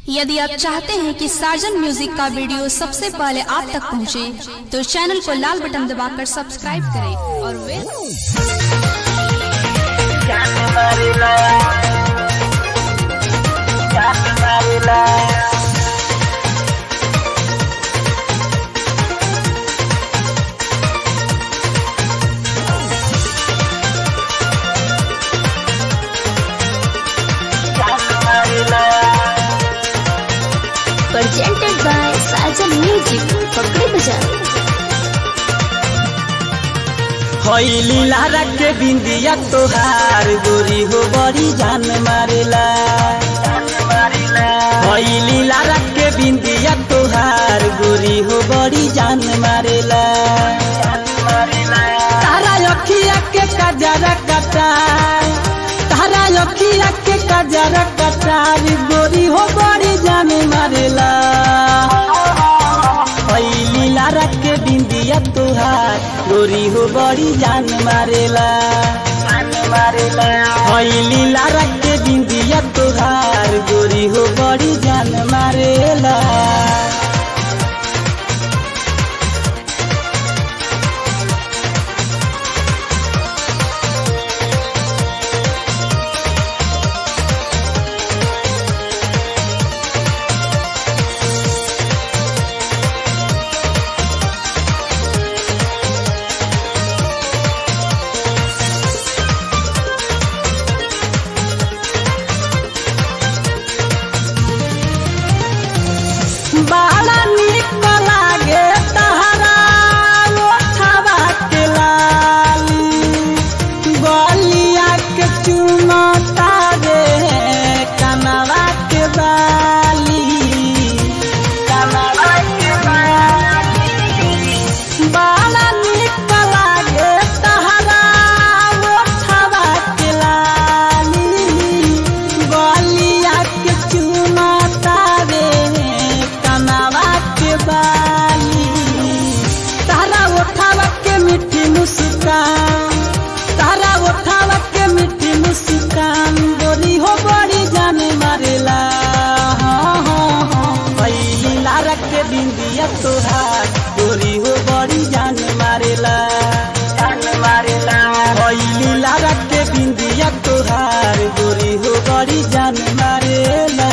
यदि आप चाहते हैं कि सार्जन म्यूजिक का वीडियो सबसे पहले आप तक पहुंचे, तो चैनल को लाल बटन दबाकर सब्सक्राइब करें और वे presented by Sajan Music, Pakri Bazaar. हईली लारा के बिंदिया तोहार गोरी हो बड़ी जान मारेला हईली लारा के बिंदिया तोहार गोरी हो बड़ी जान मारेला तारा अखिया के कजरा कटार तारा अखिया के कजरा कटार गोरी हो बड़ी जान मारेला हईली लारा के बिंदिया तोहार गोरी हो बड़ी जान मारेला जान मारेला हईली लारा के बिंदिया तोहार गोरी हो बड़ी जान मारेला बड़ा निक लागे तहरा ओठवा के लाली गलिया के चुमता रे कनवा के बाली कनवा के बाली बड़ा निक लागे तहरा ओठवा के लाली गलिया के चुमता रे कनवा के बाली तारा उठावा के मिठी मुस्कान तारा उठावा के मिठी मुस्कान गोरी हो बड़ी जान मारेला हाँ, हाँ, हाँ। पहली लारा के बिंदिया तोहार गोरी हो बड़ी जान मारेला जान मारेला पहली लारा के बिंदिया तोहार गोरी हो बड़ी जान मारेला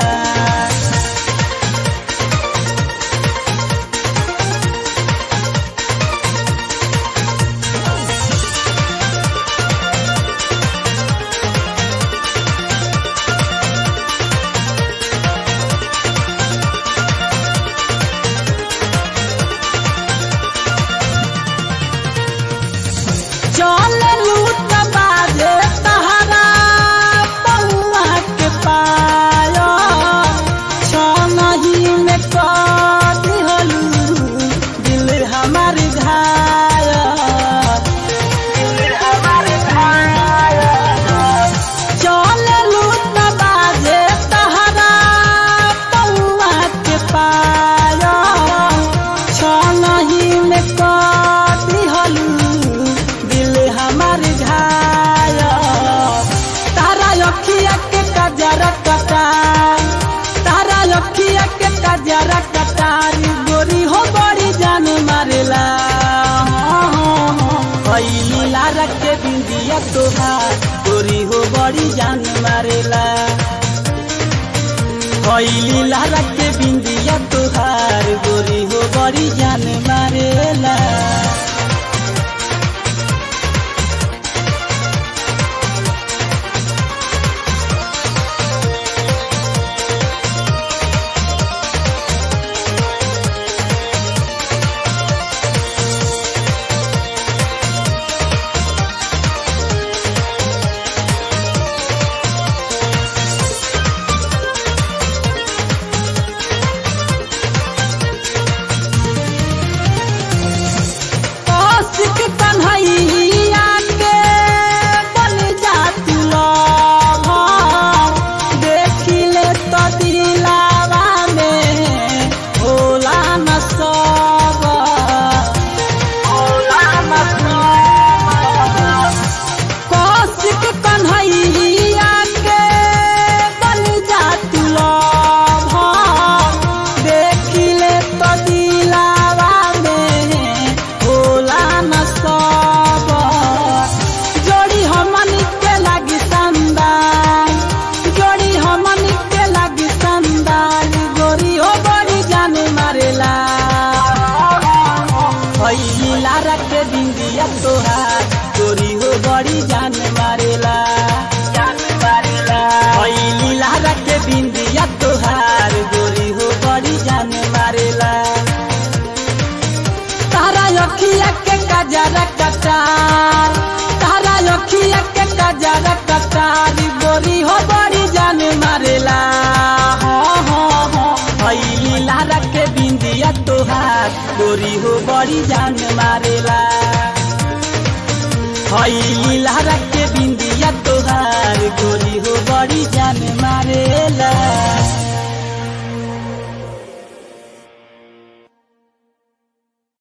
चल लूट बाजे तहरा पौआ के पायो छनही में कद हलू दिल हमार घाय दिल हमार घाय चल लूट बाजे तहरा पौआ के पायो छनही में कद हलू दिल हमार घाय तारा अखिया के कजरा कटार तारा अखिया के कजरा कटार गोरी हो बड़ी जान मारेला हईली लारा के बिंदिया तोहार गोरी हो बड़ी जान मारेला हईली लारा के बिंदिया तोहार गोरी हो बड़ी जान मारेला गोरी हो बड़ी जान मारेला हई लीला के बिंदिया तोहार गोरी हो बड़ी जान मारेला